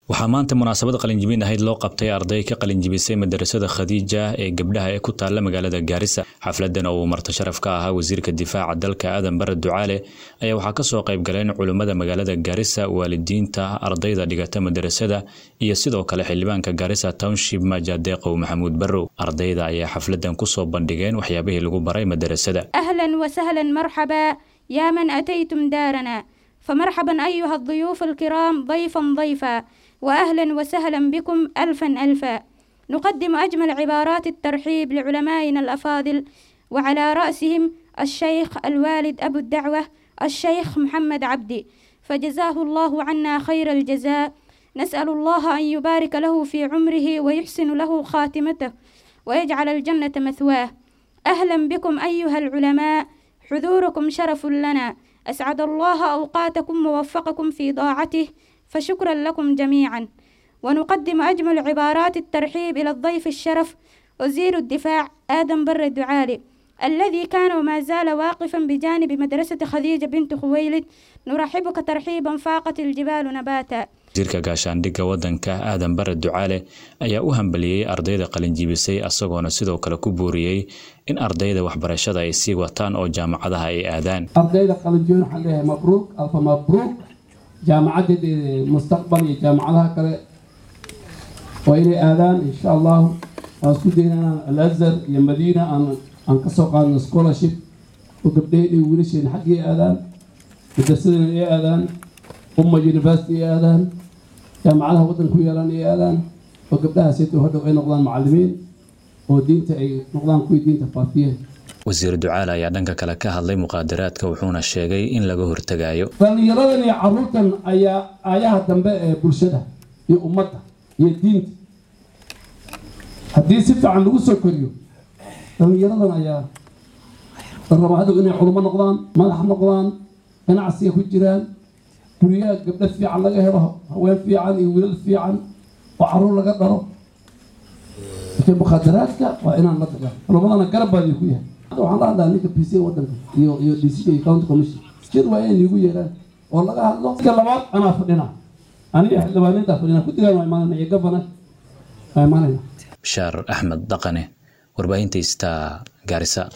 waxaa maanta munaasabad qalinjibin ahayd loo qabtay arday ka qalinjibisay madarasada khadiija ee gabdhaha ee ku taalla magaalada gaarisa xafladan oo uu marto sharaf ka ahaa wasiirka difaaca dalka aadan bare ducaale ayaa waxaa kasoo qayb galeen culimmada magaalada gaarisa waalidiinta ardayda dhigata madarasada iyo sidoo kale xildhibaanka gaarisa township majadeeqow maxamuud barrow ardayda ayaa xafladan kusoo bandhigeen waxyaabihii lagu baray madarasada أهلا وسهلا مرحبا يا من أتيتم دارنا فمرحبا أيها الضيوف الكرام ضيفا ضيفا وأهلا وسهلا بكم ألفا ألفا نقدم أجمل عبارات الترحيب لعلمائنا الأفاضل وعلى رأسهم الشيخ الوالد أبو الدعوة الشيخ محمد عبدي فجزاه الله عنا خير الجزاء نسأل الله أن يبارك له في عمره ويحسن له خاتمته ويجعل الجنة مثواه أهلا بكم أيها العلماء حضوركم شرف لنا أسعد الله أوقاتكم ووفقكم في طاعته فشكرا لكم جميعا ونقدم أجمل عبارات الترحيب إلى الضيف الشرف وزير الدفاع آدم بر الدعالي الذي كان وما زال واقفا بجانب مدرسة خديجة بنت خويلد نرحبك ترحيبا فاقت الجبال نباتا wasiirka gaashaandhigga waddanka aadan bare ducaale ayaa u hambaliyey ardayda qalinjibisay asagoona sidoo kale ku buuriyey in ardayda waxbarashada ay sii wataan oo jaamacadaha ay aadaan ardayda qalinjibin waxaan leeyahay mabruuk alfa mabruuk jaamacaddeeda mustaqbal iyo jaamacadaha kale waa inay aadaan insha allahu waan isku daynana alazhar iyo madiina aan aan ka soo qaadno scholarship oo gabdhaheen iyo wiilasheen xaggii aadaan madrasadana ay aadaan umma university ay aadaan jaamacadaha waddanka ku yaalaan ay aadaan oo gabdhahaasito hadhow ay noqdaan macallimiin oo diinta ay noqdaan kuwii diinta faafiyeen wasiir ducaale ayaa dhanka kale ka hadlay muqaadaraadka wuxuuna sheegay in laga hortegayo dhallinyaradan iyo carruurtan ayaa aayaha dambe ee bulshada iyo ummadda iyo diinta haddii si fiican lagu soo koriyo dhallinyaradan ayaa la rabaa hadhow inay culummo noqdaan madax noqdaan ganacsiga ku jiraan guryaha gabdho fiican laga helo haween fiican iyo wiilal fiican oo carruur laga dhalo marka mukhaadaraadka waa inaan la tagaa culumadana garab baa idinku yahay waxaan la hadlaa ninka p c waddanka iyo iyo d c iyo county commission jir waa inay iigu yeeraan oo laga hadlo iska labaad anaa fadhina aniga xildhibaanintaa fadhina ku digaan waa imaanayna iyo gabana waa imaanayna bashaar axmed dhaqane warbaahinta star gaarisa